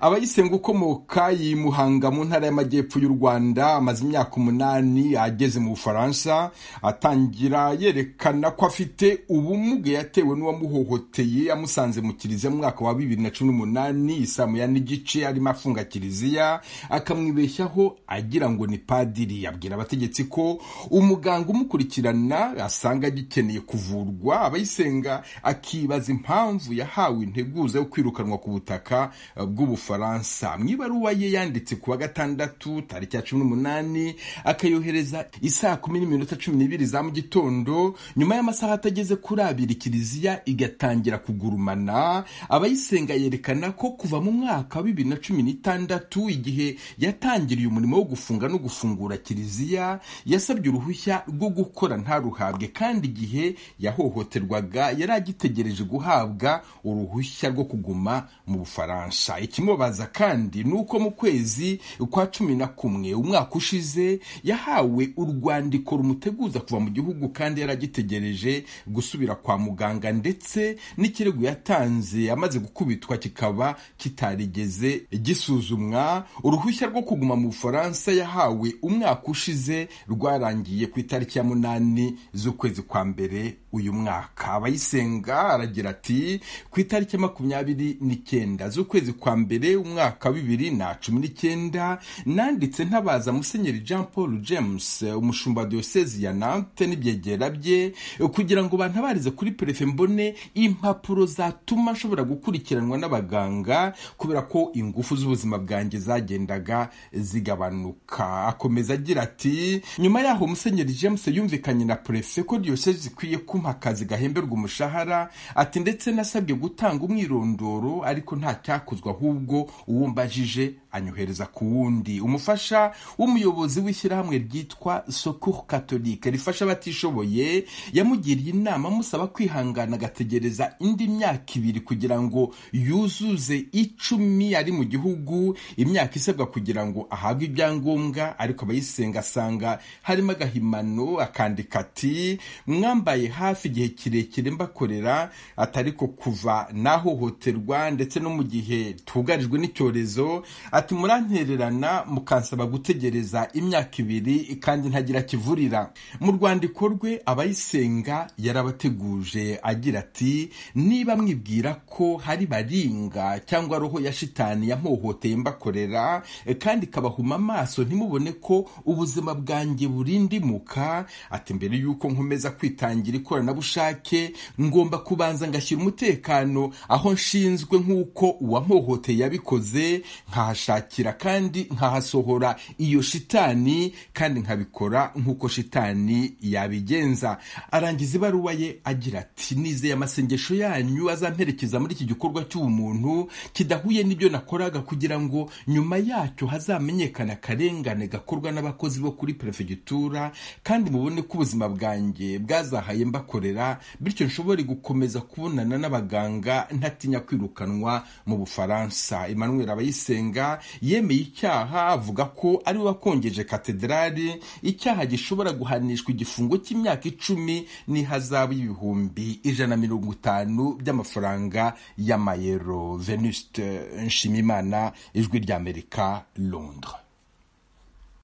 Abayisenga ukomoka i Muhanga mu ntara y'Amajyepfo y'u Rwanda amaze imyaka umunani ageze mu Bufaransa atangira yerekana ko afite ubumuga yatewe n'uwamuhohoteye amusanze mu kiliziya mu mwaka wa bibiri na cumi n'umunani isaa moya n'igice arimo afunga kiliziya akamwibeshyaho agira ngo ni padiri abwira abategetsi ko umuganga umukurikirana asanga agikeneye kuvurwa abayisenga akibaza impamvu yahawe integuza yo kwirukanwa ku butaka bw'ubufaransa Faransa mu ibaruwa ye yanditse ku wa gatandatu tariki ya cumi n'umunani akayohereza isaa kumi n'iminota cumi n'ibiri za mu gitondo nyuma y'amasaha atageze kuri abiri kiliziya igatangira kugurumana abayisenga yerekana ko kuva mu mwaka wa bibiri na cumi n'itandatu igihe yatangiriye umurimo wo gufunga no gufungura kiliziya yasabye uruhushya rwo gukora ntaruhabwe kandi igihe yahohoterwaga yari agitegereje guhabwa uruhushya rwo kuguma mu bufaransa ikimwe baza kandi ni uko mu kwezi kwa cumi na kumwe umwaka ushize yahawe urwandiko rumuteguza kuva mu gihugu kandi yari agitegereje gusubira kwa muganga ndetse n'ikirego yatanze amaze gukubitwa kikaba kitarigeze gisuzumwa uruhushya rwo kuguma mu bufaransa yahawe umwaka ushize rwarangiye ku itariki ya munani z'ukwezi kwa mbere uyu mwaka abayisenga aragira ati ku itariki ya makumyabiri n'icyenda z'ukwezi kwa mbere umwaka wa bibiri na cumi n'icyenda nanditse ntabaza musenyeri jean paul james umushumba diyosezi ya nante n'ibyegera bye kugira ngo bantabarize kuri perefe mbone impapuro zatuma nshobora gukurikiranwa n'abaganga kubera ko ingufu z'ubuzima bwanjye zagendaga zigabanuka akomeza agira ati nyuma yaho musenyeri james yumvikanye na perefe ko diyosezi ikwiye kumpa akazi gahemberwa umushahara ati ndetse nasabwe gutanga umwirondoro ariko nta cyakozwe ahubwo uwo mbajije anyohereza ku wundi umufasha w'umuyobozi w'ishyirahamwe ryitwa Secours Catholique rifasha abatishoboye yamugiriye inama amusaba kwihangana agategereza indi myaka ibiri kugira ngo yuzuze icumi ari mu gihugu imyaka isabwa kugira ngo ahabwe ibyangombwa ariko abayisenga asanga harimo agahimano akandika ati mwambaye hafi igihe kirekire mbakorera atari ko kuva nahohoterwa ndetse no mu gihe twugarijwe n'icyorezo ati murantererana mukansaba gutegereza imyaka ibiri kandi ntagira kivurira mu rwandiko rwe abayisenga yarabateguje agira ati niba mwibwira ko hari baringa cyangwa roho ya shitani yampohoteye mbakorera kandi ikabahuma amaso ntimubone ko ubuzima bwanjye burindimuka ati mbere y'uko nkomeza kwitangira ikoranabushake ngomba kubanza ngashyira umutekano aho nshinzwe nk'uko uwampohoteye yabikoze nkahashakira kandi nkahasohora iyo shitani kandi nkabikora nk'uko shitani yabigenza arangiza ibaruwa ye agira ati nizeye amasengesho yanyu azamperekeza muri iki gikorwa cy'ubumuntu kidahuye n'ibyo nakoraga kugira ngo nyuma yacyo hazamenyekane akarengane gakorwa n'abakozi bo kuri perefegitura kandi mubone ko ubuzima bwanjye bwazahaye mbakorera bityo nshobore gukomeza kubonana n'abaganga ntatinya kwirukanwa mu bufaransa Emmanuel abayisenga yemeye icyaha avuga ko ari we wakongeje katedrali icyaha gishobora guhanishwa igifungo cy'imyaka icumi n'ihazabu y'ibihumbi ijana na mirongo itanu by'amafaranga y'amayero venuste nshimimana ijwi ry'amerika londres